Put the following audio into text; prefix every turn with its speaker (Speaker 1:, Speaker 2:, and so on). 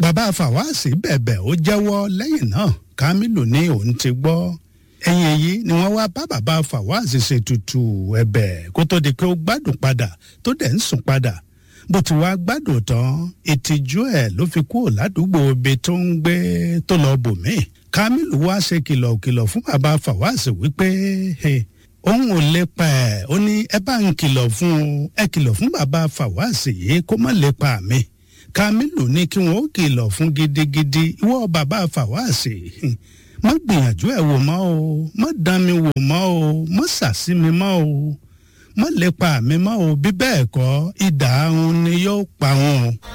Speaker 1: bàbá fàwáàsì bẹ̀bẹ̀ ó jẹ́wọ́ lẹ́yìn náà kamilu ní òun ti gbọ́ ẹ̀yìn èyí ni wọ́n wá bá bàbá fàwáàsì ṣètùtù ẹ̀bẹ̀ kó tó di pé ó gbádùn padà tó dẹ̀ ń sùn padà bó ti wá gbádùn tán ìtìjú ẹ̀ ló fi kúrò ládùúgbò ibi tó ń gbé tó lọ bòmíì kamilu wá ṣe kìlọ̀kìlọ̀ fún bàbá fàwáàsì wípé òun ò lépa ẹ̀ ó ní ẹ bá ń kìlọ̀ fún un ẹ kìlọ̀ fún bàbá fàwáàsì yìí kó má lépa mi kamilu ní kí wọn ó kìlọ̀ fún gidigidi ìwọ bàbá fàwáàsì má gbìyànjú ẹ̀ wò mọ́ o má dán mi wò mọ́ o má sàsí mi mọ́ o má lépa mi mọ́ o bí bẹ́ẹ̀ kọ́ idà ahun ni yóò pa wọn.